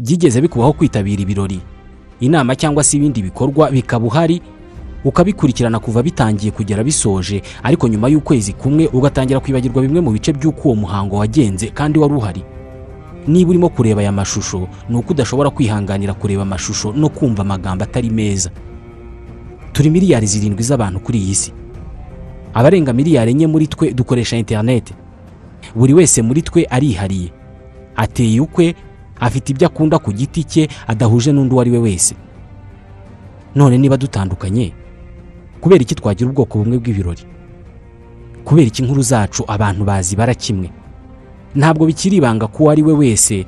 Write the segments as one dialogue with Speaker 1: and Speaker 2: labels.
Speaker 1: byigeze bikubaho kwitabira ibirori inama cyangwa se ibindi bikorwa bikaba uhari ukabikurikirana kuva bitangiye kugera bisoje ariko nyuma y'ukwezi kumwe ugatangira kwibagirwa bimwe mu bice by'uko uwo muhango wagenze kandi wari uhari niba urimo kureba aya mashusho ni uko udashobora kwihanganira kureba amashusho no kumva amagambo atari meza turi miliyari zirindwi z'abantu kuri iyi si abarenga miliyari enye muri twe dukoresha interineti buri wese muri twe arihariye ateye ukwe afite ibyo akunda ku giti cye adahuje n'undi uwo ari we wese none niba dutandukanye kubera iki twagira ubwoko bumwe bw'ibirori kubera iki inkuru zacu abantu bazibara kimwe ntabwo bikiri ibanga ko uwo ari we wese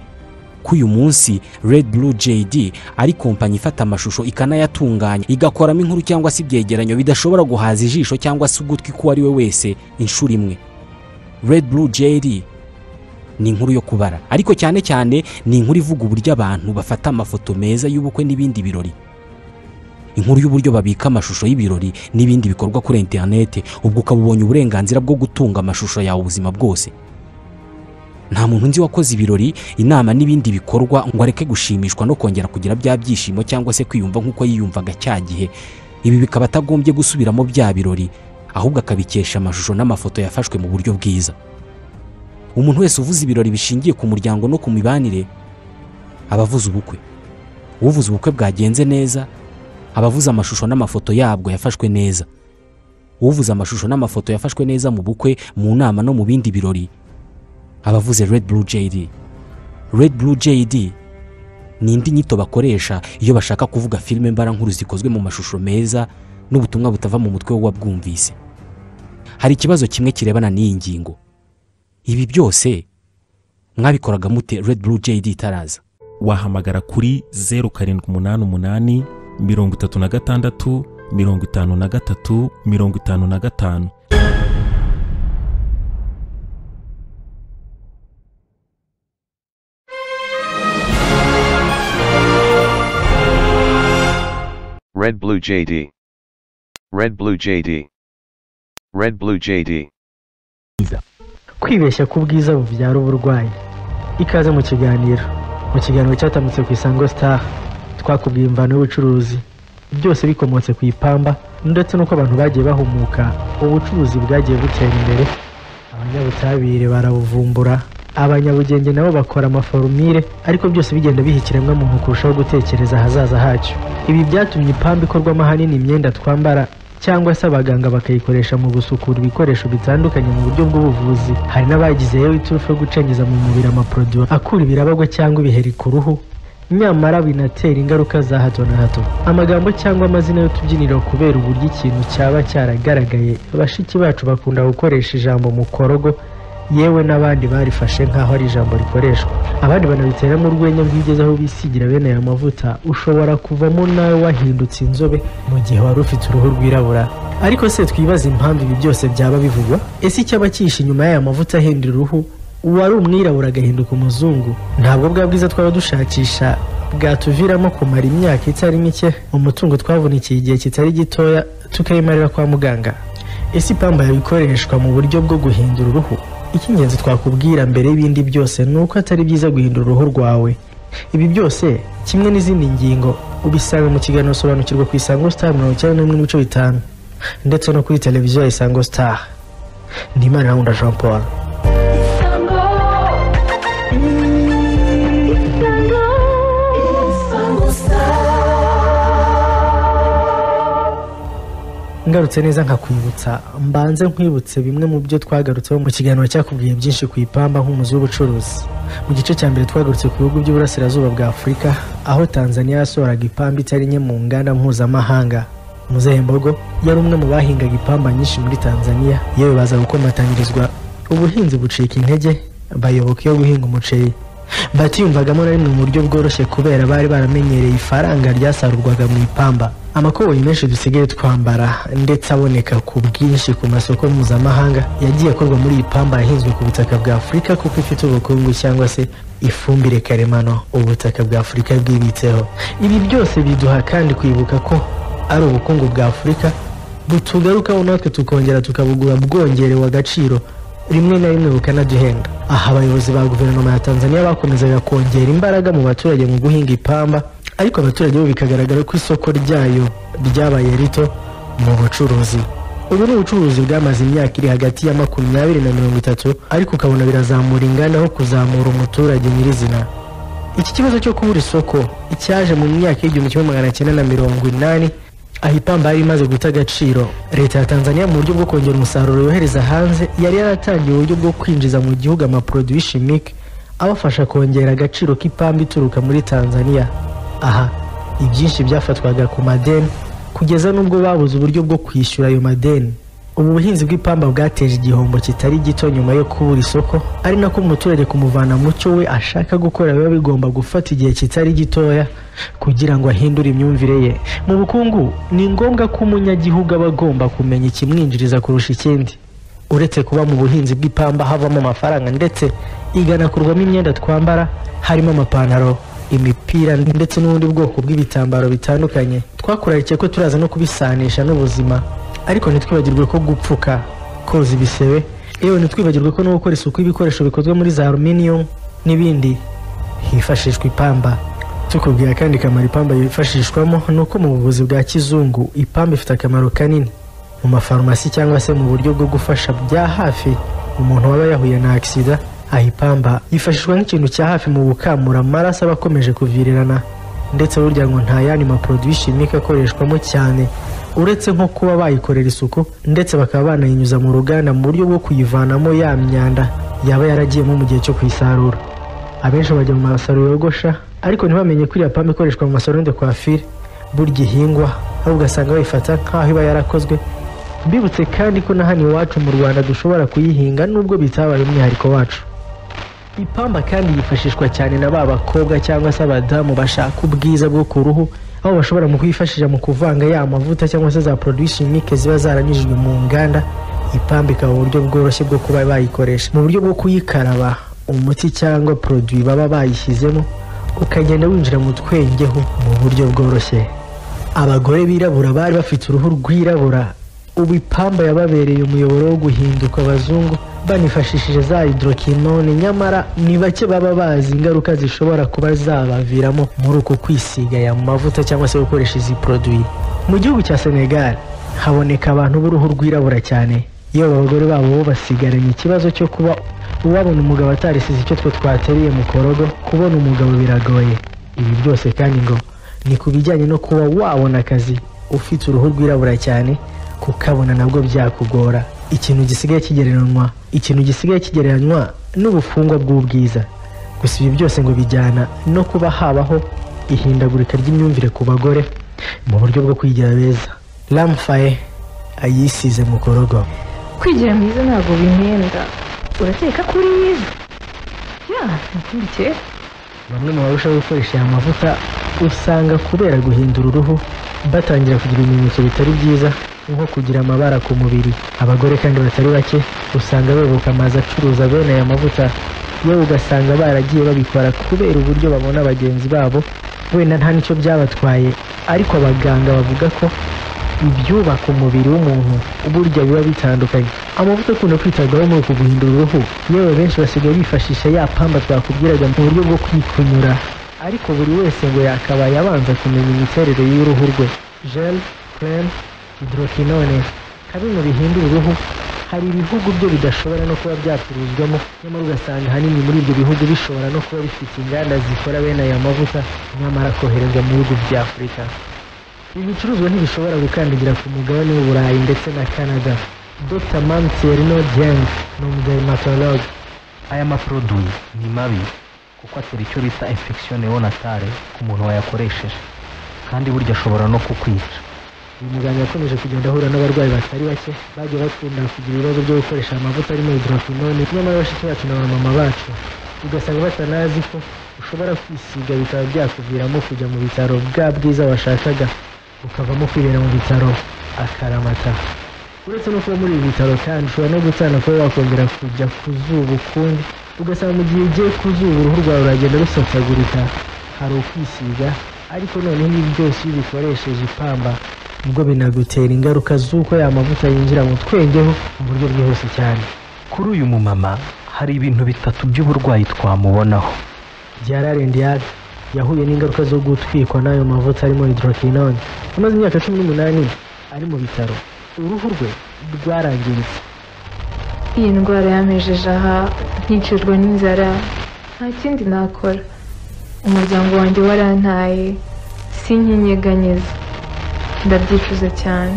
Speaker 1: ko uyu munsi red blue JD ari kompanyi ifata amashusho ikanayatunganya igakoramo inkuru cyangwa se ibyegeranyo bidashobora guhaza ijisho cyangwa se ugutwi k'uwo ari we wese inshuro imwe red blue JD ni inkuru yo kubara ariko cyane cyane ni inkuru ivuga uburyo abantu bafata amafoto meza y'ubukwe n'ibindi birori inkuru y'uburyo babika amashusho y'ibirori n'ibindi bikorwa kuri interineti ubwo ukaba ubonye uburenganzira bwo gutunga amashusho yawe ubuzima bwose nta muntu nzi wakoze ibirori inama n'ibindi bikorwa ngo areke gushimishwa no kongera kugira bya byishimo cyangwa se kwiyumva nk'uko yiyumvaga cya gihe ibi bikaba atagombye gusubiramo bya birori ahubwo akabikesha amashusho n'amafoto yafashwe mu buryo bwiza umuntu wese uvuze ibirori bishingiye ku muryango no ku mibanire aba avuze ubukwe uvuze ubukwe bwagenze neza aba avuze amashusho n'amafoto yabwo yafashwe neza uvuze amashusho n'amafoto yafashwe neza mu bukwe mu nama no mu bindi birori abavuze red blue JD red blue JD ni indi nyito bakoresha iyo bashaka kuvuga filime mbarankuru zikozwe mu mashusho meza n'ubutumwa butava mu mutwe w'uwabwumvise hari ikibazo kimwe kirebana n'iyi ngingo ibi byose mwabikoraga mute red blue JD itaraza
Speaker 2: wahamagara kuri zeru karindwi umunani umunani mirongo itatu na gatandatu mirongo itanu na gatatu mirongo itanu na gatanu
Speaker 3: Red Blue JD. Red Blue JD. Red Blue JD.
Speaker 4: kwibeshya ku bwiza bubyara uburwayi ikaze mu kiganiro mu kiganiro cyatamutse ku isango star twakubwiye imvano y'ubucuruzi byose bikomotse ku ipamba ndetse n'uko abantu bagiye bahumuka ubucuruzi bwagiye butera imbere abanyabutabire barabuvumbura abanyabugenge nabo bakora amaforumire ariko byose bigenda biha ikiremwamuntu kurushaho gutekereza ahazaza hacyo ibi byatumye ipamba ikorwamo ahanini imyenda twambara cyangwa se abaganga bakayikoresha mu gusukura ibikoresho bitandukanye mu buryo bw'ubuvuzi hari n'abagizeyo iturufu yo gucengeza mu mubiri amaporoduwi akura ibirabagwa cyangwa ibiheri ku ruhu nyamara binatera ingaruka za hato na hato amagambo cyangwa amazina y'utubyiniro kubera uburyo ikintu cyaba cyaragaragaye bashiki bacu bakunda gukoresha ijambo mukorogo yewe n'abandi barifashe nk'aho ari ijambo rikoreshwa abandi banabiteramo urwenya bwigeze aho bisigira bene aya mavuta ushobora kuvamo nawe wahindutse inzobe mu gihe wari ufite uruhu rwirabura ariko se twibaze impamvu ibi byose byaba bivugwa ese icyaba cyihishe inyuma y'aya mavuta ahindura uruhu uwari umwirabura agahinduka umuzungu ntabwo bwa bwiza twaba dushakisha bwatuviramo kumara imyaka itari mike umutungo twavunikiye igihe kitari gitoya tukayimarira kwa muganga ese ipamba yabikoreshwa mu buryo bwo guhindura uruhu icy'ingenzi twakubwira mbere y'ibindi byose ni uko atari byiza guhindura uruhu rwawe ibi byose kimwe n'izindi ngingo ubisanga mu kiganiro sobanukirwa ku isango star mirongo icyenda n'imwe n'ibice bitanu ndetse no kuri televiziyo ya isango star ni imana nkunda jean paul ngarutse neza nkakwibutsa mbanze nkwibutse bimwe mu byo twagarutseho mu kiganiro cyakubwiye byinshi ku ipamba nk'umuzi w'ubucuruzi mu gice cya mbere twagarutse ku bihugu by'uburasirazuba bwa afurika aho tanzania yasohoraga ipamba itari nke mu nganda mpuzamahanga muzehembogo yari umwe mu bahingaga ipamba nyinshi muri tanzania yewe baza gukomatanyirizwa ubuhinzi bucika intege bayoboka iyo guhinga umuceri batiyumvagamo na rimwe mu buryo bworoshye kubera bari baramenyereye ifaranga ryasarurwaga mu ipamba amakoboyi menshi dusigaye twambara ndetse aboneka ku bwinshi ku masoko mpuzamahanga yagiye akorwa muri iyi pamba yahinzwe ku butaka bwa afurika kuko ifite ubukungu cyangwa se ifumbire karemano ubutaka bwa afurika bwibitseho ibi byose biduha kandi kwibuka ko ari ubukungu bwa afurika butugarukaho natwe tukongera tukabugura bwongerewe agaciro rimwe na rimwe bukanagihenda aha abayobozi ba guverinoma ya tanzania bakomezaga kongera imbaraga mu baturage mu guhinga ipamba ariko abaturage bo bikagaragara ko isoko ryayo ryabaye rito mu bucuruzi ubu ni ubucuruzi bwamaze imyaka iri hagati ya makumyabiri na mirongo itatu ariko ukabona birazamura inganda aho kuzamura umuturage nyirizina iki kibazo cyo kubura isoko cyaje mu myaka y'igihumbi kimwe magana cyenda na mirongo inani aho ipamba yari imaze guta agaciro leta ya tanzania mu buryo bwo kongera umusaruro yohereza hanze yari yaratangiye uburyo bwo kwinjiza mu gihugu amaporoduwi shimike abafasha kongera agaciro k'ipamba ituruka muri tanzania aha ibyinshi byafatwaga ku madeni kugeza n'ubwo babuze uburyo bwo kwishyura ayo madeni ubu buhinzi bw'ipamba bwateje igihombo kitari gito nyuma yo kubura isoko ari nako umuturage kumuvana mu cyo we ashaka gukora biba bigomba gufata igihe kitari gitoya kugira ngo ahindure imyumvire ye mu bukungu ni ngombwa ko umunyagihugu aba agomba kumenya ikimwinjiriza kurusha ikindi uretse kuba mu buhinzi bw'ipamba havamo amafaranga ndetse iganakurwamo imyenda twambara harimo amapantaro imipira ndetse n'ubundi bwoko bw'ibitambaro bitandukanye twakurahikiye ko turaza no kubisanisha n'ubuzima ariko ntitwibagirwe ko gupfuka koza ibisebe yewe ntitwibagirwe ko no gukora isuku y'ibikoresho bikozwe muri za aluminium n'ibindi hifashishwa ipamba tukubwira kandi akamaro ipamba yifashishwamo ni uko mu buvuzi bwa kizungu ipamba ifite akamaro kanini mu mafarumasi cyangwa se mu buryo bwo gufasha bya hafi umuntu waba yahuye na agisida aha ipamba yifashishwa nk'ikintu cya hafi mu gukamura amaraso aba akomeje kuvirirana ndetse burya ngo nta yandi maporoduwi shimike akoreshwamo cyane uretse nko kuba bayikorera isuku ndetse bakaba banayinyuza mu ruganda mu buryo bwo kuyivanamo ya myanda yaba yaragiyemo mu gihe cyo kuyisarura abenshi bajya mu masaro yogosha ariko ntibamenye ko iriya pamba ikoreshwa mu masaro de kwafire burya ihingwa aho ugasanga bayifata nk'aho iba yarakozwe mbibutse kandi ko na hano iwacu mu rwanda dushobora kuyihinga nubwo bitabaye umwihariko wacu ipamba kandi yifashishwa cyane na ba bakobwa cyangwa se abadamu bashaka ubwiza bwo ku ruhu aho bashobora mu kuyifashisha mu kuvanga ya mavuta cyangwa se za produits chimiques ziba zaranyujijwe mu nganda ipamba ikaba uburyo bworoshye bwo kuba bayikoresha mu buryo bwo kuyikaraba umuti cyangwa produit baba bayishyizemo ukagenda winjira mu twengeho mu buryo bworoshye abagore birabura bari bafite uruhu rwirabura ubu ipamba yababereye umuyoboro wo guhinduka abazungu banifashishije za hydroquinone nyamara ni bake baba bazi ingaruka zishobora kuba zabaviramo muri uko kwisiga aya mavuta cyangwa se gukoresha izi produit mu gihugu cya senegal haboneka abantu b'uruhu rwirabura cyane iyo abagore babo bo basigaranye ikibazo cyo kuba uwabona umugabo atarisize icyo twe twateriye mu korogo kubona umugabo biragoye ibi byose kandi ngo ni ku bijyanye no kuba wabona akazi ufite uruhu rwirabura cyane kukabona nabwo byakugora ikintu gisigaye kigereranywa ikintu gisigaye kigereranywa n'ubufungwa bw'ubwiza gusa ibi byose ngo bijyana no kuba habaho ihindagurika ry'imyumvire ku bagore mu buryo bwo kwigira beza ramfaye ayisize mu korogo
Speaker 5: kwigira mwiza ntabwo bimyenda urakeka ko uri mwiza ya ikindi kera
Speaker 4: bamwe mu barushaho gukoresha aya mavuta usanga kubera guhindura uruhu batangira kugira ibimenyetso bitari byiza nko kugira amabara ku mubiri abagore kandi batari bake usanga bebuka amazu acuruza bene aya mavuta yewe ugasanga baragiye babikora kubera uburyo babona bagenzi babo wenda nta n'icyo byabatwaye ariko abaganga bavuga ko ibyubaka umubiri w'umuntu burya biba bitandukanye amavuta akunda kwitabwaho muri uku guhindura uruhu yewe benshi basigaye bifashisha ya pamba twakubwiraga mu buryo bwo kwikunyura ariko buri wese ngo yakabaye abanza kumenya imiterere y'uruhu rwe gel creme hydroquinone kamwe mu bihindura uruhu hari ibihugu byo bidashobora no kuba byacuruzwamo nyamara ugasanga ahanini muri ibyo bihugu bishobora no kuba bifite inganda zikora bene aya mavuta nyamara koherezwa mu bihugu bya afurika ibi bicuruzwa ntibishobora gukandagira ku mugabane w'uburayi ndetse na canada dr mamterino dieng ni umudermatologue
Speaker 6: Aya maproduwi ni mabi kuko atera icyo bita infection neonatale ku muntu wayakoresheje kandi burya ashobora no kukwica
Speaker 4: uyu muganga yakomeje kugenda ahura n'abarwayi batari bake bagiye bakunda kugira ibibazo byo gukoresha amavuta arimo hydroquinone nyamara bashiki bacu na bamama bacu ugasanga batanazi ko ushobora kwisiga bikaba byakuviramo kujya mu bitaro bwa bwiza washakaga ukavamo kwibera mu bitaro akaramata uretse no kuba muri ibi bitaro kandi ushobora no gutana kuba wakongera kujya ku zuba ukundi ugasanga mu gihe ugiye ku zuba uruhu rwawe ruragenda rusatagurika hari ukwisiga ariko noneho ibi byose iyo ubikoresheje ipamba ubwo binagutera ingaruka z'uko ya mavuta yinjira mu twengeho mu buryo bwihuse cyane ku
Speaker 6: kuri uyu mumama hari ibintu bitatu by'uburwayi twamubonaho
Speaker 4: Diarra yahuye n'ingaruka zo gutwikwa n'ayo mavuta arimo hydroquinone amaze imyaka cumi n'umunani ari mu bitaro uruhu rwe rwarangiritse
Speaker 5: iyi ndwara yamejeje aha nkicijwe n'inzara nta kindi nakora umuryango wanjye warantaye sinkinyeganyeza ndabyicuza cyane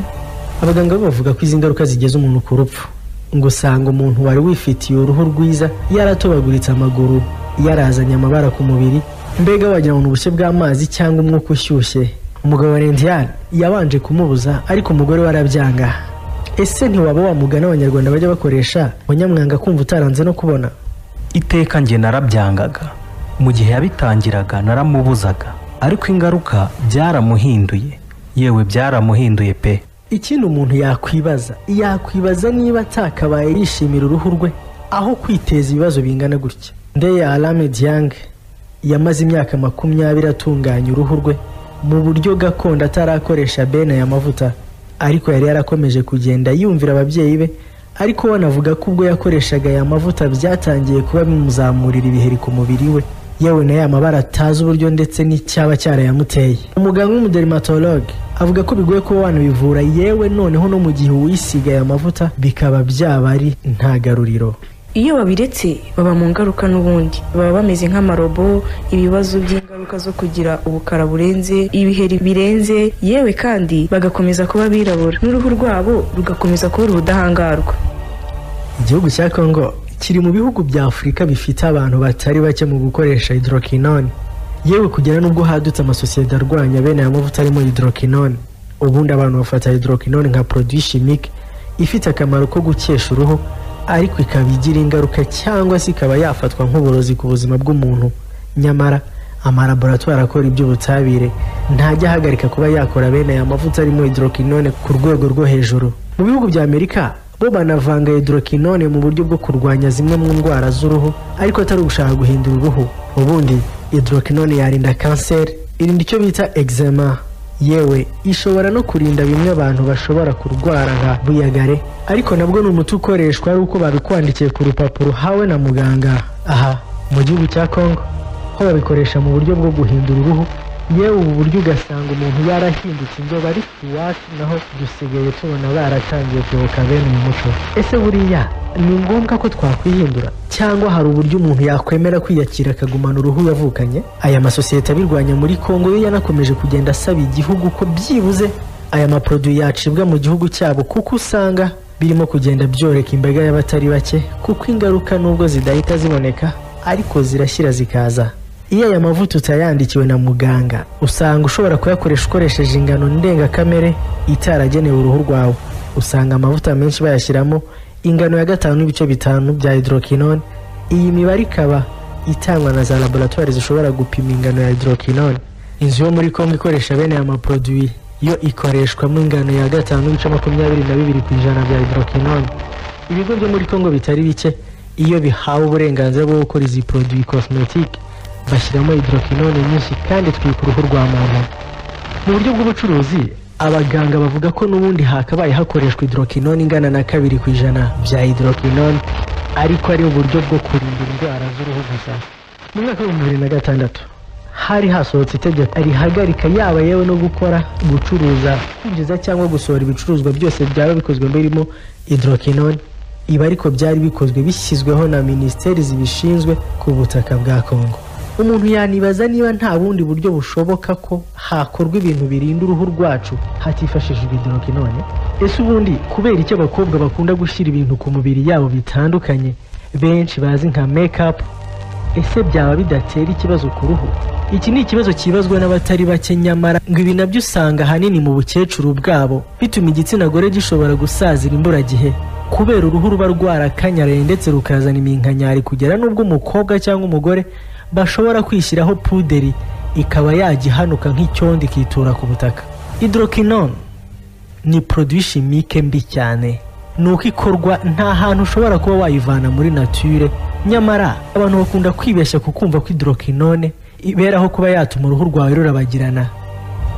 Speaker 4: abaganga bo bavuga ko izi ngaruka zigeza umuntu ku rupfu ngo usanga umuntu wari wifitiye uruhu rwiza yaratobaguritse amaguru yarazanye amabara ku mubiri mbega wagira ngo ni ubushye bw'amazi cyangwa umwuka ushyushye umugabo wa lendiyani yabanje kumubuza ariko umugore we arabyanga ese ntiwaba wamugana abanyarwanda bajya bakoresha umunyamwanga kumva utaranze no kubona
Speaker 6: iteka njye narabyangaga mu gihe yabitangiraga naramubuzaga ariko ingaruka byaramuhinduye yewe byaramuhinduye pe
Speaker 4: ikindi umuntu yakwibaza yakwibaza niba atakabaye yishimira uruhu rwe aho kwiteza ibibazo bingana gutya ndeya alame diyange yamaze imyaka makumyabiri atunganya uruhu rwe mu buryo gakondo atarakoresha bene aya mavuta ariko yari yarakomeje kugenda yumvira ababyeyi be ariko we anavuga ko ubwo yakoreshaga aya mavuta byatangiye kuba bimuzamurira ibiheri ku mubiri we yewe na ya mabara atazi uburyo ndetse n'icyaba cyarayamuteye umuganga w'umuderimatologe avuga ko bigoye kuba wanabivura yewe noneho no mu gihe uwisiga aya mavuta bikaba byaba ari nta garuriro
Speaker 7: iyo babiretse baba mu ngaruka n'ubundi baba bameze nk'amarobo ibibazo by'ingaruka zo kugira ubukara burenze ibiheri birenze yewe kandi bagakomeza kuba abirabura n'uruhu rwabo rugakomeza kubura ubudahangarwa
Speaker 4: igihugu cya kongo kiri mu bihugu bya afurika bifite abantu batari bake mu gukoresha hydroquinone yewe kugera n'ubwo hadutse amasosiyete arwanya bene aya mavuta arimo hydroquinone ubundi abantu bafata hydroquinone nka produit chimique ifite akamaro ko gukesha uruhu ariko ikaba igira ingaruka cyangwa se ikaba yafatwa nk'uburozi ku buzima bw'umuntu nyamara amalaboratwari akora iby'ubutabire ntajya ahagarika kuba yakora bene aya mavuta arimo hydroquinone ku rwego rwo hejuru mu bihugu bya amerika bo banavanga hydroquinone mu buryo bwo kurwanya zimwe mu ndwara z'uruhu ariko atari ugushaka guhindura uruhu ubundi hydroquinone yarinda kanseri irinda icyo bita eczema yewe ishobora no kurinda bimwe abantu bashobora kurwara nka buyagare ariko nabwo ni umuti ukoreshwa ari uko babikwandikiye ku rupapuro uhawe na muganga aha mu gihugu cya kongo ho babikoresha mu buryo bwo guhindura uruhu yewe ubu buryo ugasanga umuntu yarahindutse inzobe ariko iwacu naho dusigaye tubona baratangiye kuyoboka bene uyu muco ese buriya ni ngombwa ko twakwihindura cyangwa hari uburyo umuntu yakwemera kwiyakira akagumana uruhu yavukanye aya masosiyete abirwanya muri kongo yo yanakomeje kugenda asaba igihugu ko byibuze aya maproduwi yacibwa mu gihugu cyabo kuko usanga birimo kugenda byoreka imbaga y'abatari bake kuko ingaruka nubwo zidahita ziboneka ariko zirashyira zikaza iyo aya mavuta utayandikiwe na muganga usanga ushobora kuyakoresha ukoresheje ingano ndengakamere itaragenewe uruhu rwawe usanga amavuta menshi bayashyiramo ingano ya gatanu n'ibice bitanu bya hydroquinone iyi mibare ikaba itangwa na za laboratwari zishobora gupima ingano ya hydroquinone inzu yo muri kongo ikoresha bene aya maproduwi yo ikoreshwamo ingano ya gatanu n'ibice makumyabiri na bibiri ku ijana bya hydroquinone ibigo byo muri kongo bitari bike iyo bihawe uburenganzira bwo gukora izi produwi cosmetique bashyiramo hydroquinone nyinshi kandi twika uruhu rwa muntu mu buryo bw'ubucuruzi abaganga bavuga ko n'ubundi hakabaye hakoreshwa hydroquinone ingana na kabiri ku ijana bya hydroquinone ariko ari uburyo bwo kurinda indwara z'uruhu gusa mu mwaka w'ibihumbi bibiri na gatandatu hari hasohotse itegeko rihagarika yaba yewe no gukora gucuruza kwinjiza cyangwa gusohora ibicuruzwa byose byaba bikozwe birimo hydroquinone ibi ariko byari bikozwe bishyizweho na minisiteri zibishinzwe ku butaka bwa kongo umuntu yanibaza niba nta bundi buryo bushoboka ko hakorwa ibintu birinda uruhu rwacu hatifashishijwe hydroquinone ese ubundi kubera icyo abakobwa bakunda gushyira ibintu ku mibiri yabo bitandukanye benshi bazi nka make-up ese byaba bidatera ikibazo ku ruhu iki ni ikibazo cyibazwa n'abatari bake nyamara ngo ibi nabyo usanga ahanini mu bukecuru bwabo bituma igitsina gore gishobora gusazira imburagihe kubera uruhu ruba rwarakanyaraye ndetse rukazana iminkanyari kugera n'ubwo umukobwa cyangwa umugore bashobora kwishyiraho puderi ikaba yajya ihanuka nk'icyondo ikitura ku butaka hydroquinone ni produit chimique mbi cyane ni uko ikorwa nta hantu ushobora kuba wayivana muri nature nyamara abantu bakunda kwibeshya ku kumva ko hydroquinone iberaho kuba yatuma uruhu rwawe rurabagirana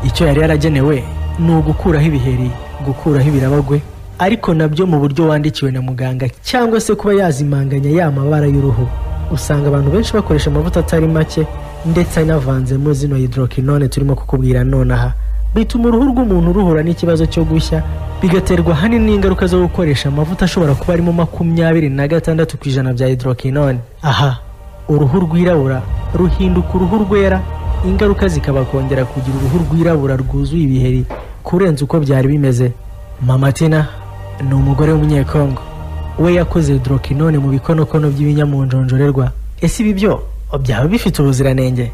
Speaker 4: icyo yari yaragenewe ni ugukuraho ibiheri gukuraho ibirabagwe ariko nabyo mu buryo wandikiwe na muganga cyangwa se kuba yazimanganya ya mabara y'uruhu usanga abantu benshi bakoresha amavuta atari make ndetse anavanzemo zino hydroquinone turimo kukubwira nonaha bituma uruhu rw'umuntu ruhura n'ikibazo cyo gushya bigaterwa ahanini n'ingaruka zo gukoresha amavuta ashobora kuba arimo makumyabiri na gatandatu ku ijana bya hydroquinone aha uruhu rwirabura ruhinduka uruhu rwera ingaruka zikaba kongera kugira uruhu rwirabura rwuzuye ibiheri kurenza uko byari bimeze mama tina ni umugore w'umunyekongo we yakoze hydroquinone mu bikonokono by'ibinyamunjonjorerwa ese ibi byo byaba bifite ubuziranenge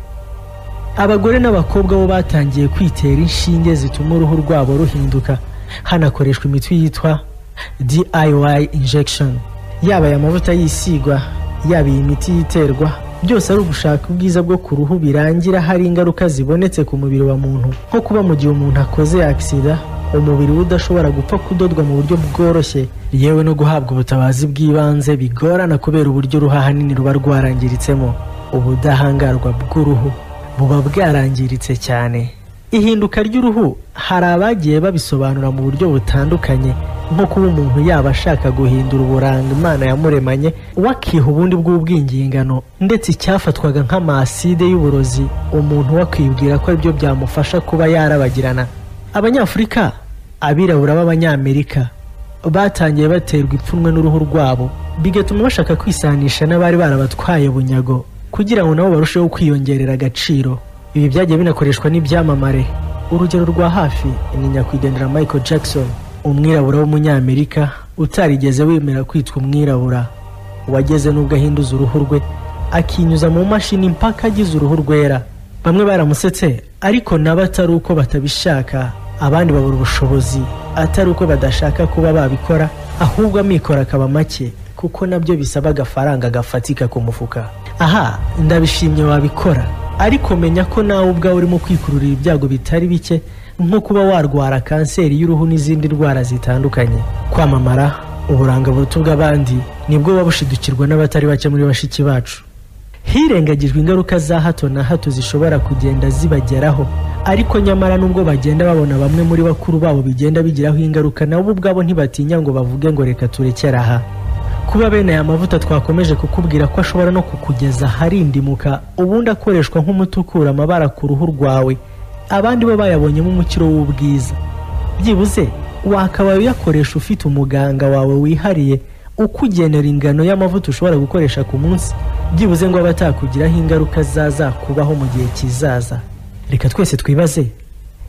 Speaker 4: abagore n'abakobwa bo batangiye kwitera inshinge zituma uruhu rwabo ruhinduka hanakoreshwa imiti yitwa DIY injection yaba aya mavuta yisigwa yaba iyi miti yiterwa byose ari ugushaka ubwiza bwo ku ruhu birangira hari ingaruka zibonetse ku mubiri wa muntu nko kuba mu gihe umuntu akoze agisida umubiri we udashobora gupfa kudodwa mu buryo bworoshye yewe no guhabwa ubutabazi bw'ibanze bigorana kubera uburyo uruhu ahanini ruba rwarangiritsemo ubudahangarwa bw'uruhu buba bwarangiritse cyane ihinduka ry'uruhu hari abagiye babisobanura mu buryo butandukanye nko kuba umuntu yaba ashaka guhindura uburanga imana yamuremanye wakiha ubundi bw'ubwingingano ndetse icyafatwaga nk'amaside y'uburozi umuntu wakwibwira ko aribyo byamufasha kuba yarabagirana abanyafurika abirabura b'abanyamerika batangiye baterwa ipfunwe n'uruhu rwabo bigatuma bashaka kwisanisha n'abari barabatwaye bunyago kugira ngo nabo barusheho kwiyongerera agaciro ibi byagiye binakoreshwa n'ibyamamare urugero rwa hafi ni nyakwigendera michael jackson umwirabura w'umunyamerika utarigeze wemera kwitwa umwirabura wageze n'ubwo ahinduza uruhu rwe akinyuza mu mashini mpaka agize uruhu rwera bamwe baramusetse ariko nabo atari uko batabishaka abandi babura ubushobozi atari uko badashaka kuba babikora ahubwo amikoro akaba make kuko nabyo bisaba agafaranga gafatika ku mufuka aha ndabishimye wabikora ariko menya ko nawe ubwawe urimo kwikururira ibyago bitari bike nko kuba warwara kanseri y'uruhu n'izindi ndwara zitandukanye kwamamara uburanga buruta ubw'abandi nibwo buba bushidukirwa n'abatari bake muri bashiki bacu hirengagijwe ingaruka za hato na hato zishobora kugenda zibageraho ariko nyamara nubwo bagenda babona bamwe muri bakuru babo bigenda bigiraho ingaruka nabo ubwabo ntibatinya ngo bavuge ngo reka turekere aha kuba bene aya mavuta twakomeje kukubwira ko ashobora no kukugeza harindimuka ubundi akoreshwa nk'umuti ukura amabara ku ruhu rwawe abandi bo bayabonyemo umukiro w'ubwiza byibuze wakabaye uyakoresha ufite umuganga wawe wihariye ukugenera ingano y'amavuta ushobora gukoresha ku munsi byibuze ngo abe atakugiraho ingaruka zazakubaho mu gihe kizaza reka twese twibaze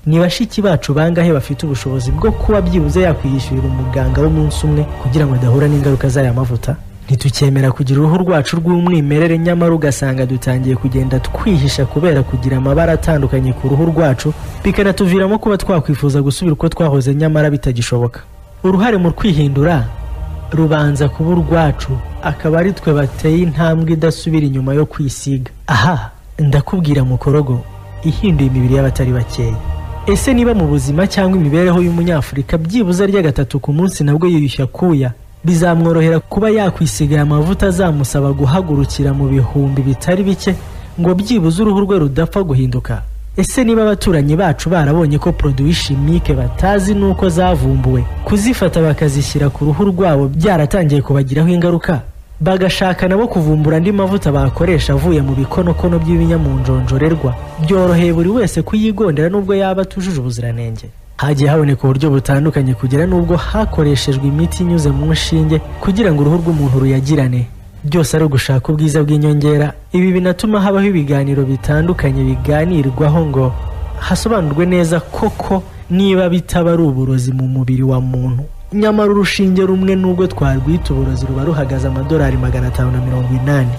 Speaker 4: ni bashiki bacu bangahe bafite ubushobozi bwo kuba byibuze yakwiyishyurira umuganga w'umunsi umwe kugira ngo adahura n'ingaruka z'aya mavuta ntitukemera kugira uruhu rwacu rw'umwimerere nyamara ugasanga dutangiye kugenda twihisha kubera kugira amabara atandukanye ku ruhu rwacu bikanatuviramo kuba twakwifuza gusubira uko twahoze nyamara bitagishoboka uruhare mu kwihindura rubanza kuba urwacu akaba ari twe bateye intambwe idasubira inyuma yo kwisiga aha ndakubwira mukorogo ihinduye imibiri y'abatari bakeya ese niba mu buzima cyangwa imibereho y'umunyafurika byibuze arya gatatu ku munsi nabwo yiyushya kuya bizamworohera kuba yakwisigaye amavuta azamusaba guhagurukira mu bihumbi bitari bike ngo byibuze uruhu rwe rudapfa guhinduka ese niba abaturanyi bacu barabonye ko poroduwi shimike batazi n'uko zavumbuwe kuzifata bakazishyira ku ruhu rwabo byaratangiye kubagiraho ingaruka bagashaka nabo kuvumbura andi mavuta bakoresha avuye mu bikonokono by'ibinyamunjonjorerwa byoroheye buri wese kuyigondera nubwo yaba atujuje ubuziranenge hagiye haboneka uburyo butandukanye kugera n'ubwo hakoreshejwe imiti inyuze mu nshinge kugira ngo uruhu rw'umuntu ruyagirane byose ari ugushaka ubwiza bw'inyongera ibi binatuma habaho ibiganiro bitandukanye biganirwaho ngo hasobanurwe neza koko niba bitaba ari uburozi mu mubiri wa muntu nyamara urushinge rumwe n'ubwo twarwita uburozi ruba ruhagaze amadolari magana atanu na mirongo inani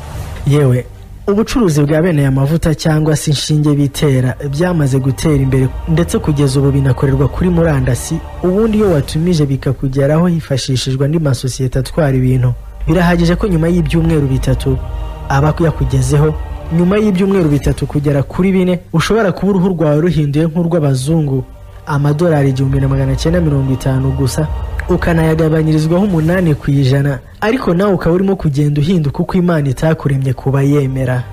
Speaker 4: yewe ubucuruzi bwa bene aya mavuta cyangwa se inshinge bitera byamaze gutera imbere ndetse kugeza ubu binakorerwa kuri murandasi ubundi iyo watumije bikakugeraho hifashishijwe andi masosiyete atwara ibintu birahagije ko nyuma y'ibyumweru bitatu aba yakugezeho nyuma y'ibyumweru bitatu kugera kuri bine ushobora kuba uruhu rwawe ruhinduye nk'urw'abazungu amadolari igihumbi na magana cyenda mirongo itanu gusa ukanayagabanyirizwaho umunani ku ijana ariko nawe ukaba urimo kugenda uhinduka uko imana itakuremye kuba yemera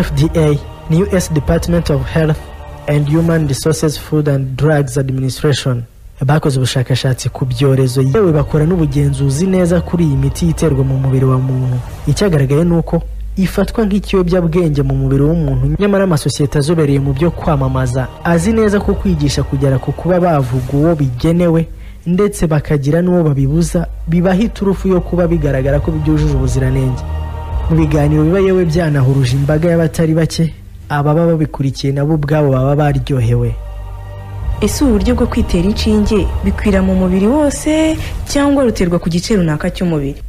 Speaker 4: fda ni us department of health and human resources food and drugs administration bakoze ubushakashatsi ku byorezo yewe bakora n'ubugenzuzi neza kuri iyi miti iterwa mu mubiri wa muntu icyagaragaye ni uko ifatwa nk'ikiyobyabwenge mu mubiri w'umuntu nyamara amasosiyete azobereye mu byo kwamamaza azi neza ko kwigisha kugera ku kuba bavuga uwo bigenewe ndetse bakagira n'uwo babibuza bibaha iturufu yo kuba bigaragara ko byujuje ubuziranenge mu biganiro biba yewe byanahuruje imbaga y'abatari bake ababa babikurikiye nabo ubwabo baba baryohewe
Speaker 7: ese uburyo bwo kwitera inshinge bikwira mu mubiri wose cyangwa ruterwa ku gice runaka cy'umubiri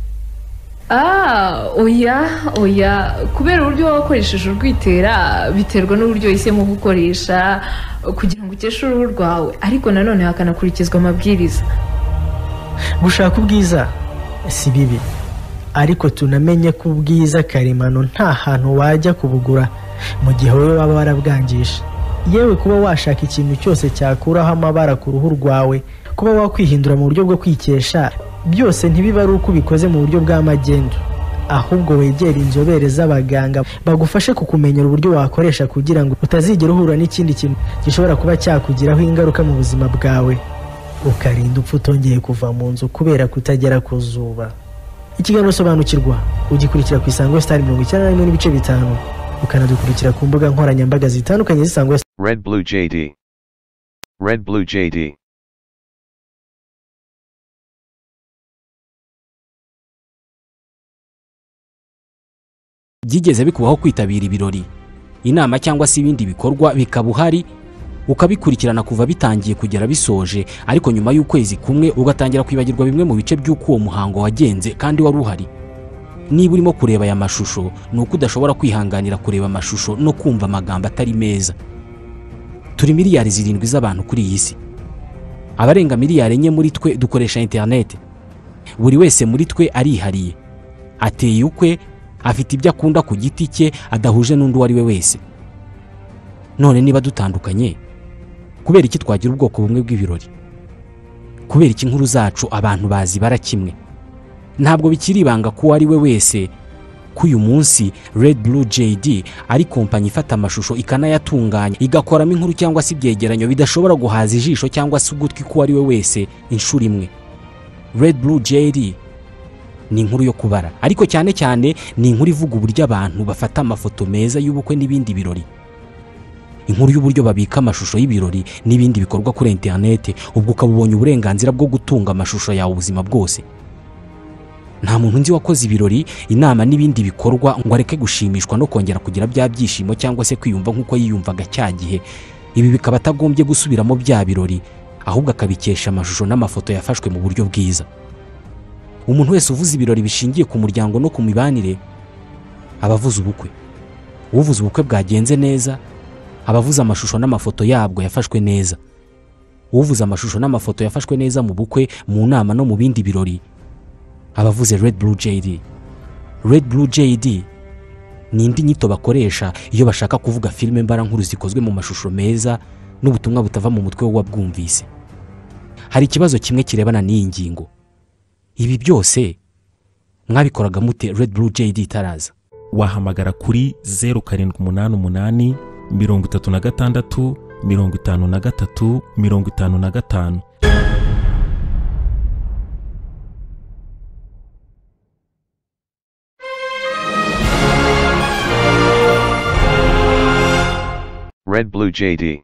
Speaker 8: Ah, oya oya kubera uburyo waba wakoresheje urwitera biterwa n'uburyo wahisemo gukoresha kugira ngo ukeshe uruhu rwawe ariko nanone hakanakurikizwa amabwiriza
Speaker 4: gushaka ubwiza si bibi ariko tunamenye ko ubwiza karemano nta hantu wajya kubugura mu gihe wowe waba warabwangisha yewe kuba washaka ikintu cyose cyakuraho amabara ku ruhu rwawe kuba wakwihindura mu buryo bwo kwikesha byose ntibiba ari uko ubikoze mu buryo bwa magendu ahubwo wegere inzobere z'abaganga bagufashe kukumenyera uburyo wakoresha kugira ngo utazigera uhura n'ikindi kintu gishobora kuba cyakugiraho ingaruka mu buzima bwawe ukarinda upfa utongeye kuva mu nzu kubera kutagera ku zuba ikiganiro sobanukirwa ugikurikira ku isango sitari mirongo icyenda na rimwe n'ibice bitanu ukanadukurikira ku mbuga nkoranyambaga zitandukanye z'isango
Speaker 3: Red Blue JD. Red Blue JD.
Speaker 1: byigeze bikubaho kwitabira ibirori inama cyangwa se ibindi bikorwa bikaba uhari ukabikurikirana kuva bitangiye kugera bisoje ariko nyuma y'ukwezi kumwe ugatangira kwibagirwa bimwe mu bice by'uko uwo muhango wagenze kandi wari uhari niba urimo kureba aya mashusho ni uko udashobora kwihanganira kureba amashusho no kumva amagambo atari meza turi miliyari zirindwi z'abantu kuri iyi si abarenga miliyari enye muri twe dukoresha interineti buri wese muri twe arihariye ateye ukwe afite ibyo akunda ku giti cye adahuje n'undi uwo ari we wese none niba dutandukanye kubera iki twagira ubwoko bumwe bw'ibirori kubera iki inkuru zacu abantu bazibara kimwe ntabwo bikiri ibanga ko uwo ari we wese ko uyu munsi Red Blue JD ari kompanyi ifata amashusho ikanayatunganya igakoramo inkuru cyangwa se ibyegeranyo bidashobora guhaza ijisho cyangwa se ugutwi k'uwo ari we wese inshuro imwe Red Blue JD ni inkuru yo kubara ariko cyane cyane ni inkuru ivuga uburyo abantu bafata amafoto meza y'ubukwe n'ibindi birori inkuru y'uburyo babika amashusho y'ibirori n'ibindi bikorwa kuri interineti ubwo ukaba ubonye uburenganzira bwo gutunga amashusho yawe ubuzima bwose nta muntu nzi wakoze ibirori inama n'ibindi bikorwa ngo areke gushimishwa no kongera kugira bya byishimo cyangwa se kwiyumva nk'uko yiyumvaga cya gihe ibi bikaba atagombye gusubiramo bya birori ahubwo akabikesha amashusho n'amafoto yafashwe mu buryo bwiza umuntu wese uvuze ibirori bishingiye ku muryango no ku mibanire aba avuze ubukwe uvuze ubukwe bwagenze neza aba avuze amashusho n'amafoto yabwo yafashwe neza uvuze amashusho n'amafoto yafashwe neza mu bukwe mu nama no mu bindi birori abavuze Red Blue JD Red Blue JD ni indi nyito bakoresha iyo bashaka kuvuga filime mbarankuru zikozwe mu mashusho meza n'ubutumwa butava mu mutwe w'uwabwumvise hari ikibazo kimwe kirebana n'iyi ngingo ibi byose mwabikoraga mute Red Blue JD itaraza
Speaker 2: wahamagara kuri zeru karindwi umunani umunani mirongo itatu na gatandatu mirongo itanu na gatatu mirongo itanu na gatanu
Speaker 3: Red Blue JD.